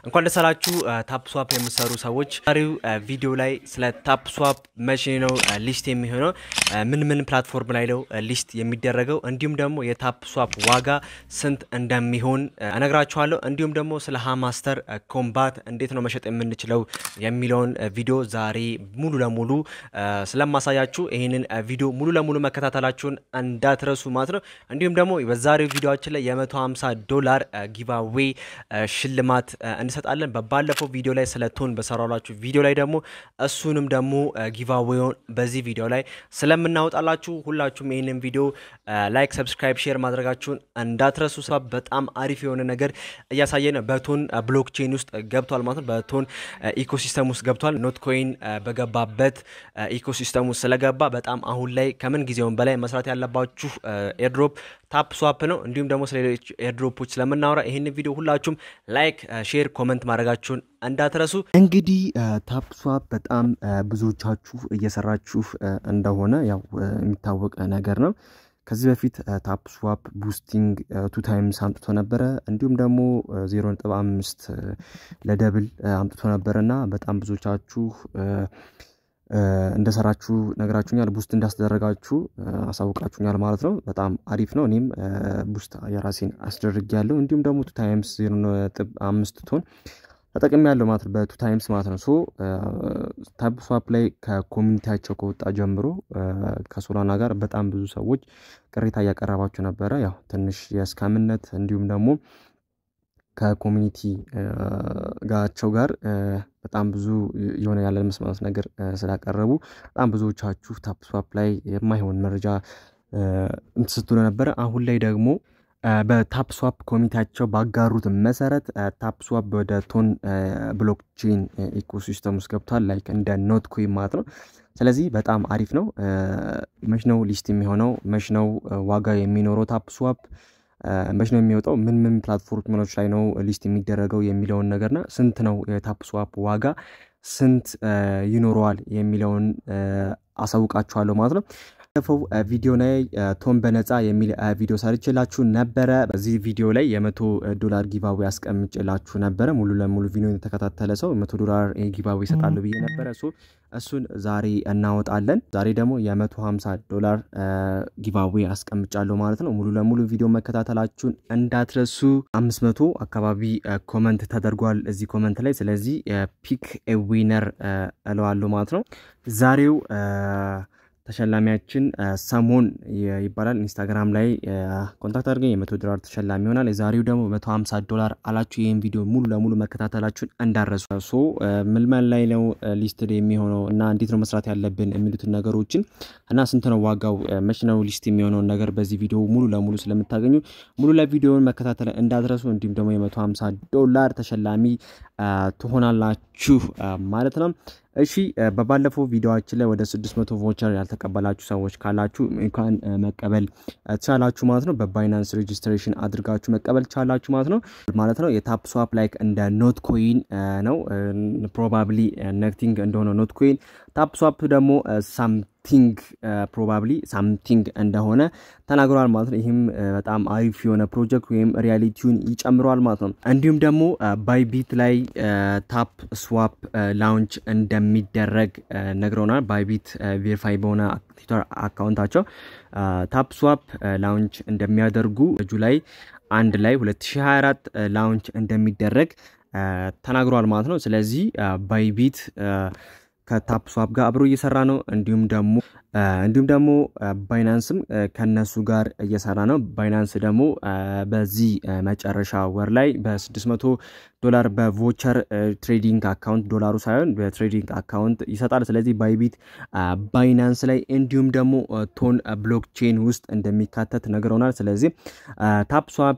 እንኳን ደስ አላችሁ ታፕ ስዋፕ የምሰሩ ሰዎች። ዛሬው ቪዲዮ ላይ ስለ ታፕ ስዋፕ መቼ ነው ሊስት የሚሆነው፣ ምን ምን ፕላትፎርም ላይ ነው ሊስት የሚደረገው፣ እንዲሁም ደግሞ የታፕ ስዋፕ ዋጋ ስንት እንደሚሆን እነግራችኋለሁ። እንዲሁም ደግሞ ስለ ሃማስተር ኮምባት እንዴት ነው መሸጥ የምንችለው የሚለውን ቪዲዮ ዛሬ ሙሉ ለሙሉ ስለማሳያችሁ ይህንን ቪዲዮ ሙሉ ለሙሉ መከታተላችሁን እንዳትረሱ ማለት ነው። እንዲሁም ደግሞ በዛሬው ቪዲዮችን ላይ የ150 ዶላር ጊቫዌ ሽልማት እንሰጣለን። በባለፈው ቪዲዮ ላይ ስለ ቶን በሰራላችሁ ቪዲዮ ላይ ደግሞ እሱንም ደግሞ ጊቫዌውን በዚህ ቪዲዮ ላይ ስለምናወጣላችሁ ሁላችሁም ይህንን ቪዲዮ ላይክ፣ ሰብስክራይብ፣ ሼር ማድረጋችሁን እንዳትረሱ። ሰ በጣም አሪፍ የሆነ ነገር እያሳየን በቶን ብሎክቼን ውስጥ ገብቷል ማለት ነው። በቶን ኢኮሲስተም ውስጥ ገብቷል። ኖት ኮይን በገባበት ኢኮሲስተም ውስጥ ስለገባ በጣም አሁን ላይ ከምን ጊዜውም በላይ መስራት ያለባችሁ ኤርድሮፕ ታፕ ስዋፕ ነው። እንዲሁም ደግሞ ስለሌሎች ኤርድሮፖች ስለምናወራ ይህን ቪዲዮ ሁላችሁም ላይክ፣ ሼር፣ ኮመንት ማድረጋችሁን እንዳትረሱ። እንግዲህ ታፕ ስዋፕ በጣም ብዙዎቻችሁ እየሰራችሁ እንደሆነ ያው የሚታወቅ ነገር ነው። ከዚህ በፊት ታፕ ስዋፕ ቡስቲንግ ቱ ታይምስ አምጥቶ ነበረ። እንዲሁም ደግሞ ዜሮ ነጥብ አምስት ለደብል አምጥቶ ነበረ እና በጣም ብዙዎቻችሁ እንደሰራችሁ ነገራችሁኛል። ቡስት እንዳስደረጋችሁ አሳውቃችሁኛል ማለት ነው። በጣም አሪፍ ነው። እኔም ቡስት የራሴን አስደርግ ያለው እንዲሁም ደግሞ ቱ ታይምስ ዜሮ ነጥብ አምስት ቶን ተጠቅሚ ያለው ማለት ነው። በቱ ታይምስ ማለት ነው። ሶ ታፕ ስዋፕ ላይ ከኮሚኒቲያቸው ከወጣ ጀምሮ ከሶላና ጋር በጣም ብዙ ሰዎች ቅሬታ እያቀረባቸው ነበረ። ያው ትንሽ የስካምነት እንዲሁም ደግሞ ከኮሚኒቲ ጋቸው ጋር በጣም ብዙ የሆነ ያለ መስማማት ነገር ስላቀረቡ በጣም ብዙዎቻችሁ ታፕ ስዋፕ ላይ የማይሆን መረጃ ስትሉ ነበረ። አሁን ላይ ደግሞ በታፕ ስዋፕ ኮሚቴያቸው ባጋሩት መሰረት ታፕ ስዋፕ ወደ ቶን ብሎክቼን ኢኮሲስተም ውስጥ ገብቷል። ላይክ እንደ ኖት ኮይን ማለት ነው። ስለዚህ በጣም አሪፍ ነው። መች ነው ሊስት የሚሆነው? መች ነው ዋጋ የሚኖረው? ታፕ ስዋፕ መች ነው የሚወጣው? ምን ምን ፕላትፎርሞች ላይ ነው ሊስት የሚደረገው የሚለውን ነገርና ስንት ነው የታፕ ስዋፕ ዋጋ ስንት ይኖረዋል የሚለውን አሳውቃችኋለሁ ማለት ነው። ባለፈው ቪዲዮ ላይ ቶን በነፃ የሚል ቪዲዮ ሰርችላችሁ ነበረ። በዚህ ቪዲዮ ላይ የመቶ ዶላር ጊቫዌ አስቀምጭላችሁ ነበረ። ሙሉ ለሙሉ ቪዲዮ የተከታተለ ሰው መቶ ዶላር ጊቫዌ ይሰጣሉ ብዬ ነበረ። እሱን ዛሬ እናወጣለን። ዛሬ ደግሞ የመቶ ሀምሳ ዶላር ጊቫዌ አስቀምጫለሁ ማለት ነው። ሙሉ ለሙሉ ቪዲዮ መከታተላችሁን እንዳትረሱ። አምስት መቶ አካባቢ ኮመንት ተደርጓል እዚህ ኮመንት ላይ። ስለዚህ ፒክ ዊነር እለዋለሁ ማለት ነው። ዛሬው ተሸላሚያችን ሰሞን ይባላል። ኢንስታግራም ላይ ኮንታክት አድርገኝ የመቶ ዶላር ተሸላሚ ይሆናል። የዛሬው ደግሞ መቶ ሀምሳ ዶላር አላችሁ። ይህን ቪዲዮ ሙሉ ለሙሉ መከታተላችሁን እንዳረሱ። ሶ ምልመል ላይ ነው ሊስት የሚሆነው እና እንዴት ነው መስራት ያለብን የሚሉትን ነገሮችን እና ስንት ነው ዋጋው፣ መች ነው ሊስት የሚሆነውን ነገር በዚህ ቪዲዮ ሙሉ ለሙሉ ስለምታገኙ ሙሉ ለቪዲዮውን መከታተል እንዳትረሱ። እንዲሁም ደግሞ የመቶ ሀምሳ ዶላር ተሸላሚ ትሆናላችሁ ማለት ነው። እሺ በባለፈው ቪዲዮችን ላይ ወደ 600 ቮቸር ያልተቀበላችሁ ሰዎች ካላችሁ እንኳን መቀበል ትቻላችሁ ማለት ነው። በባይናንስ ሬጅስትሬሽን አድርጋችሁ መቀበል ትቻላችሁ ማለት ነው ማለት ነው። የታፕ ስዋፕ ላይክ እንደ ኖት ኮይን ነው። ፕሮባብሊ ነክቲንግ እንደሆነ ኖት ኮይን፣ ታፕ ስዋፕ ደግሞ ሳምቲንግ ፕሮባብሊ ሳምቲንግ እንደሆነ ተናግረዋል ማለት ነው። ይህም በጣም አሪፍ የሆነ ፕሮጀክት ወይም ሪያሊቲውን ይጨምረዋል ማለት ነው። እንዲሁም ደግሞ ባይቢት ላይ ታፕ ስዋፕ ላውንች እንደሚደረግ ነግረውናል። ባይቢት ቬሪፋይ በሆነ ትዊተር አካውንታቸው ታፕ ስዋፕ ላውንች እንደሚያደርጉ ጁላይ አንድ ላይ 2024 ላውንች እንደሚደረግ ተናግሯል ማለት ነው። ስለዚህ ባይቢት ከታፕ ስዋፕ ጋር አብሮ እየሰራ ነው። እንዲሁም ደግሞ እንዲሁም ደግሞ ባይናንስም ከነሱ ጋር እየሰራ ነው። ባይናንስ ደግሞ በዚህ መጨረሻ ወር ላይ በ600 ዶላር በቮቸር ትሬዲንግ አካውንት ዶላሩ ሳይሆን በትሬዲንግ አካውንት ይሰጣል። ስለዚህ ባይቢት ባይናንስ ላይ እንዲሁም ደግሞ ቶን ብሎክቼን ውስጥ እንደሚካተት ነግረውናል። ስለዚህ ታፕ ስዋፕ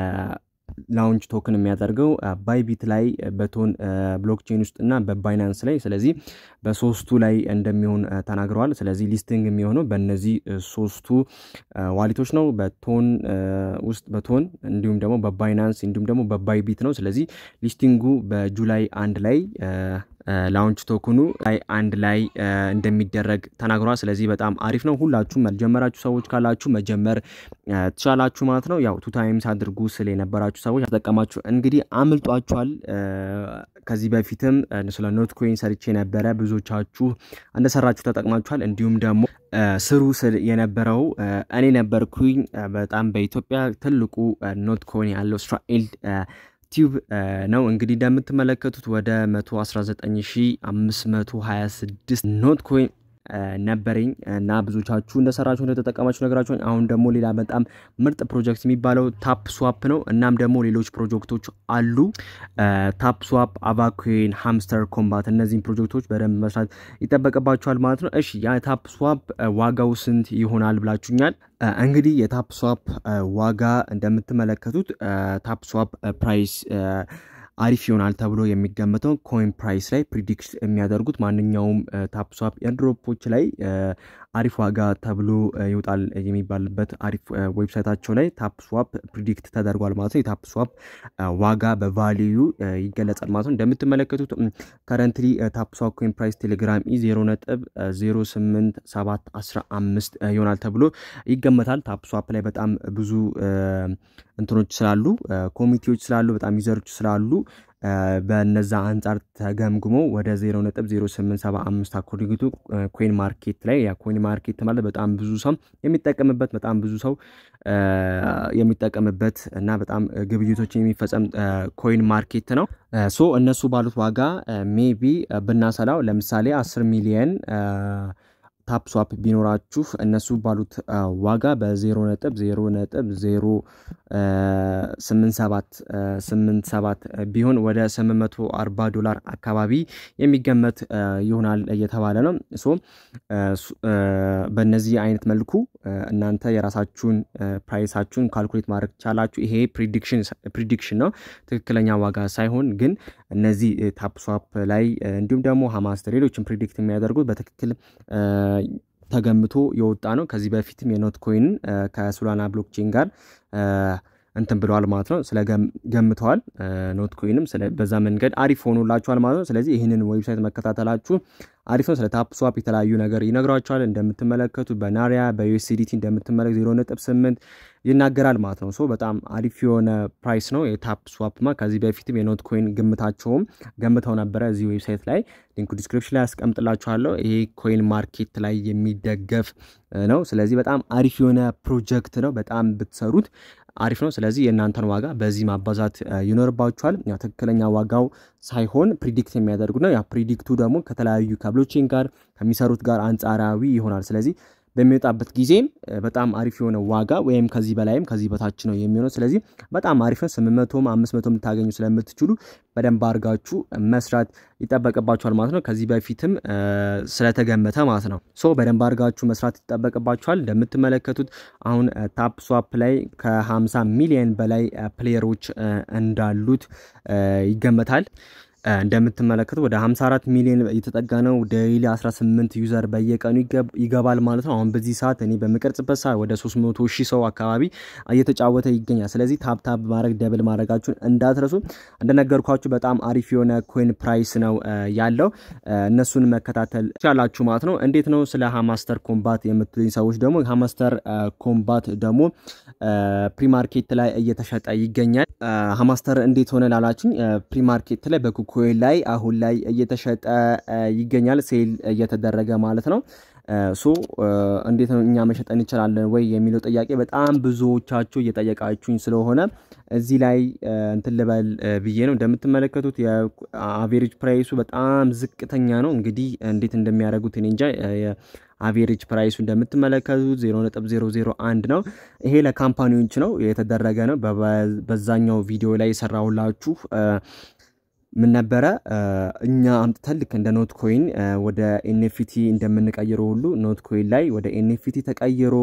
ላውንች ቶክን የሚያደርገው ባይቢት ላይ በቶን ብሎክቼን ውስጥ እና በባይናንስ ላይ ስለዚህ በሶስቱ ላይ እንደሚሆን ተናግረዋል። ስለዚህ ሊስቲንግ የሚሆነው በእነዚህ ሶስቱ ዋሊቶች ነው። በቶን ውስጥ በቶን እንዲሁም ደግሞ በባይናንስ እንዲሁም ደግሞ በባይቢት ነው። ስለዚህ ሊስቲንጉ በጁላይ አንድ ላይ ላውንች ቶክኑ ላይ አንድ ላይ እንደሚደረግ ተናግሯል። ስለዚህ በጣም አሪፍ ነው። ሁላችሁም ያልጀመራችሁ ሰዎች ካላችሁ መጀመር ትችላላችሁ ማለት ነው። ያው ቱ ታይምስ አድርጉ ስለ የነበራችሁ ሰዎች ተጠቀማችሁ እንግዲህ አምልጧችኋል። ከዚህ በፊትም ስለ ኖት ኮይን ሰርቼ ነበረ። ብዙዎቻችሁ እንደሰራችሁ ተጠቅማችኋል። እንዲሁም ደግሞ ስሩ ስል የነበረው እኔ ነበርኩኝ። በጣም በኢትዮጵያ ትልቁ ኖት ኮይን ያለው እስራኤል ቲዩብ ነው። እንግዲህ እንደምትመለከቱት ወደ 119526 ኖት ኮይን ነበረኝ እና ብዙዎቻችሁ እንደሰራችሁ እንደተጠቀማችሁ ነገራችሁ። አሁን ደግሞ ሌላ በጣም ምርጥ ፕሮጀክት የሚባለው ታፕ ስዋፕ ነው። እናም ደግሞ ሌሎች ፕሮጀክቶች አሉ። ታፕ ስዋፕ፣ አቫኮይን፣ ሃምስተር ኮምባት እነዚህን ፕሮጀክቶች በደንብ መስራት ይጠበቅባችኋል ማለት ነው። እሺ የታፕ ስዋፕ ዋጋው ስንት ይሆናል ብላችሁኛል። እንግዲህ የታፕ ስዋፕ ዋጋ እንደምትመለከቱት ታፕ ስዋፕ ፕራይስ አሪፍ ይሆናል ተብሎ የሚገመተው ኮይን ፕራይስ ላይ ፕሪዲክት የሚያደርጉት ማንኛውም ታፕ ስዋፕ ኤርድሮፖች ላይ አሪፍ ዋጋ ተብሎ ይወጣል የሚባልበት አሪፍ ዌብሳይታቸው ላይ ታፕ ስዋፕ ፕሪዲክት ተደርጓል ማለት ነው። የታፕ ስዋፕ ዋጋ በቫሊዩ ይገለጻል ማለት ነው። እንደምትመለከቱት ከረንትሊ ታፕ ስዋፕ ኮይን ፕራይስ ቴሌግራም ኢ 0 ነጥብ 08715 ይሆናል ተብሎ ይገመታል። ታፕ ስዋፕ ላይ በጣም ብዙ እንትኖች ስላሉ ኮሚቴዎች ስላሉ በጣም ዩዘሮች ስላሉ በነዛ አንጻር ተገምግሞ ወደ 0.0875 አኮርዲንግ ኮይን ማርኬት ላይ ያ ኮይን ማርኬት ማለት በጣም ብዙ ሰው የሚጠቀምበት በጣም ብዙ ሰው የሚጠቀምበት እና በጣም ግብይቶች የሚፈጸም ኮይን ማርኬት ነው። ሶ እነሱ ባሉት ዋጋ ሜቢ ብናሰላው ለምሳሌ 10 ሚሊየን ታፕ ስዋፕ ቢኖራችሁ እነሱ ባሉት ዋጋ በ0 ነጥብ 0 ነጥብ 0 87 ቢሆን ወደ 840 ዶላር አካባቢ የሚገመት ይሆናል እየተባለ ነው። ሶ በእነዚህ አይነት መልኩ እናንተ የራሳችሁን ፕራይሳችሁን ካልኩሌት ማድረግ ቻላችሁ። ይሄ ፕሪዲክሽን ነው፣ ትክክለኛ ዋጋ ሳይሆን ግን እነዚህ ታፕ ስዋፕ ላይ እንዲሁም ደግሞ ሀማስተር ሌሎችን ፕሪዲክት የሚያደርጉት በትክክል ተገምቶ የወጣ ነው። ከዚህ በፊትም የኖት ኮይንን ከሱላና ብሎክቼን ጋር እንትን ብለዋል ማለት ነው። ስለ ገምተዋል ኖት ኮይንም በዛ መንገድ አሪፍ ሆኖላችኋል ማለት ነው። ስለዚህ ይህንን ዌብሳይት መከታተላችሁ አሪፍ ነው። ስለ ታፕ ስዋፕ የተለያዩ ነገር ይነግሯቸዋል። እንደምትመለከቱ በናሪያ በዩኤስዲቲ እንደምትመለክ ዜሮ ነጥብ ስምንት ይናገራል ማለት ነው። ሶ በጣም አሪፍ የሆነ ፕራይስ ነው የታፕ ስዋፕማ። ከዚህ በፊትም የኖት ኮይን ግምታቸውም ገምተው ነበረ እዚህ ዌብሳይት ላይ ሊንኩ ዲስክሪፕሽን ላይ ያስቀምጥላችኋለሁ። ይሄ ኮይን ማርኬት ላይ የሚደገፍ ነው። ስለዚህ በጣም አሪፍ የሆነ ፕሮጀክት ነው። በጣም ብትሰሩት አሪፍ ነው። ስለዚህ የእናንተን ዋጋ በዚህ ማባዛት ይኖርባችኋል። ያው ትክክለኛ ዋጋው ሳይሆን ፕሪዲክት የሚያደርጉ ነው። ያ ፕሪዲክቱ ደግሞ ከተለያዩ ከብሎቼን ጋር ከሚሰሩት ጋር አንጻራዊ ይሆናል። ስለዚህ በሚወጣበት ጊዜም በጣም አሪፍ የሆነ ዋጋ ወይም ከዚህ በላይም ከዚህ በታች ነው የሚሆነው። ስለዚህ በጣም አሪፍ ነው። ስምንት መቶም አምስት መቶም ልታገኙ ስለምትችሉ በደንብ አድርጋችሁ መስራት ይጠበቅባችኋል ማለት ነው። ከዚህ በፊትም ስለተገመተ ማለት ነው። ሶ በደንብ አድርጋችሁ መስራት ይጠበቅባችኋል። እንደምትመለከቱት አሁን ታፕ ስዋፕ ላይ ከ50 ሚሊዮን በላይ ፕሌየሮች እንዳሉት ይገመታል። እንደምትመለከቱ ወደ 54 ሚሊዮን እየተጠጋ ነው። ዴይሊ 18 ዩዘር በየቀኑ ይገባል ማለት ነው። አሁን በዚህ ሰዓት እኔ በምቀርጽበት ሰዓት ወደ 300 ሺህ ሰው አካባቢ እየተጫወተ ይገኛል። ስለዚህ ታፕታፕ ማድረግ ደብል ማድረጋችሁን እንዳትረሱ። እንደነገርኳችሁ በጣም አሪፍ የሆነ ኮይን ፕራይስ ነው ያለው። እነሱን መከታተል ትችላላችሁ ማለት ነው። እንዴት ነው ስለ ሃማስተር ኮምባት የምትሉኝ ሰዎች ደግሞ ሃማስተር ኮምባት ደግሞ ፕሪማርኬት ላይ እየተሸጠ ይገኛል። ሃማስተር እንዴት ሆነ ላላችኝ ፕሪማርኬት ላይ በኩ ኮይን ላይ አሁን ላይ እየተሸጠ ይገኛል። ሴል እየተደረገ ማለት ነው። ሶ እንዴት ነው እኛ መሸጥ እንችላለን ወይ የሚለው ጥያቄ በጣም ብዙዎቻችሁ እየጠየቃችሁኝ ስለሆነ እዚህ ላይ እንትን ልበል ብዬ ነው። እንደምትመለከቱት የአቬሬጅ ፕራይሱ በጣም ዝቅተኛ ነው። እንግዲህ እንዴት እንደሚያደርጉት እኔ እንጃ። አቬሬጅ ፕራይሱ እንደምትመለከቱት 0.001 ነው። ይሄ ለካምፓኒዎች ነው የተደረገ ነው። በዛኛው ቪዲዮ ላይ የሰራሁላችሁ ምን ነበረ እኛ አምጥተን ልክ እንደ ኖት ኮይን ወደ ኤንኤፍቲ እንደምንቀይረው ሁሉ ኖት ኮይን ላይ ወደ ኤንኤፍቲ ተቀይሮ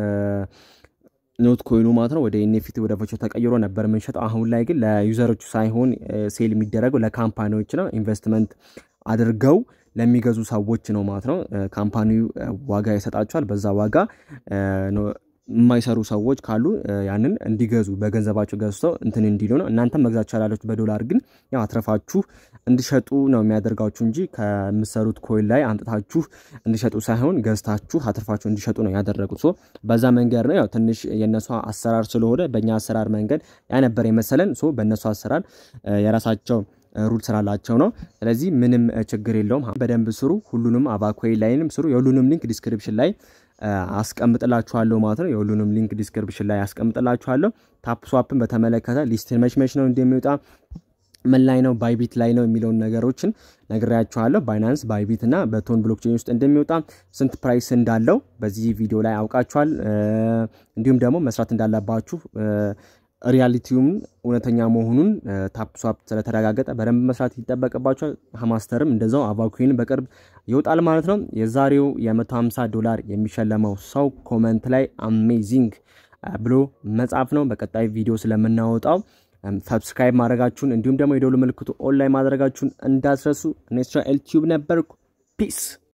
ኖት ኮይኑ ማለት ነው ወደ ኤንኤፍቲ ወደ ቨርቹዋል ተቀይሮ ነበር የምንሸጠው። አሁን ላይ ግን ለዩዘሮቹ ሳይሆን ሴል የሚደረገው ለካምፓኒዎች ነው። ኢንቨስትመንት አድርገው ለሚገዙ ሰዎች ነው ማለት ነው። ካምፓኒው ዋጋ ይሰጣቸዋል። በዛ ዋጋ የማይሰሩ ሰዎች ካሉ ያንን እንዲገዙ በገንዘባቸው ገዝተው እንትን እንዲሉ ነው። እናንተም መግዛት ቻላለች በዶላር ግን ያው አትረፋችሁ እንዲሸጡ ነው የሚያደርጋችሁ እንጂ ከምሰሩት ኮይን ላይ አምጥታችሁ እንዲሸጡ ሳይሆን ገዝታችሁ አትርፋችሁ እንዲሸጡ ነው ያደረጉት። ሶ በዛ መንገድ ነው ያው ትንሽ የእነሱ አሰራር ስለሆነ በእኛ አሰራር መንገድ ያ ነበር የመሰለን። ሶ በእነሱ አሰራር የራሳቸው ሩል ስላላቸው ነው። ስለዚህ ምንም ችግር የለውም። በደንብ ስሩ። ሁሉንም አቫኮይ ላይንም ስሩ። የሁሉንም ሊንክ ዲስክሪፕሽን ላይ አስቀምጥላችኋለሁ ማለት ነው። የሁሉንም ሊንክ ዲስክሪፕሽን ላይ አስቀምጥላችኋለሁ። ታፕ ስዋፕን በተመለከተ ሊስትን መች መች ነው እንደሚወጣ ምን ላይ ነው ባይቢት ላይ ነው የሚለውን ነገሮችን ነግሬያችኋለሁ። ባይናንስ ባይቢት እና በቶን ብሎክቼን ውስጥ እንደሚወጣ ስንት ፕራይስ እንዳለው በዚህ ቪዲዮ ላይ አውቃችኋል። እንዲሁም ደግሞ መስራት እንዳለባችሁ ሪያሊቲውም እውነተኛ መሆኑን ታፕ ስዋፕ ስለተረጋገጠ በደንብ መስራት ይጠበቅባቸዋል። ሀማስተርም እንደዛው አቫኩዊን በቅርብ ይወጣል ማለት ነው። የዛሬው የ150 ዶላር የሚሸለመው ሰው ኮመንት ላይ አሜዚንግ ብሎ መጻፍ ነው። በቀጣይ ቪዲዮ ስለምናወጣው ሰብስክራይብ ማድረጋችሁን እንዲሁም ደግሞ የደውል ምልክቱ ኦንላይን ማድረጋችሁን እንዳትረሱ። እኔ እስራኤል ቲዩብ ነበርኩ። ፒስ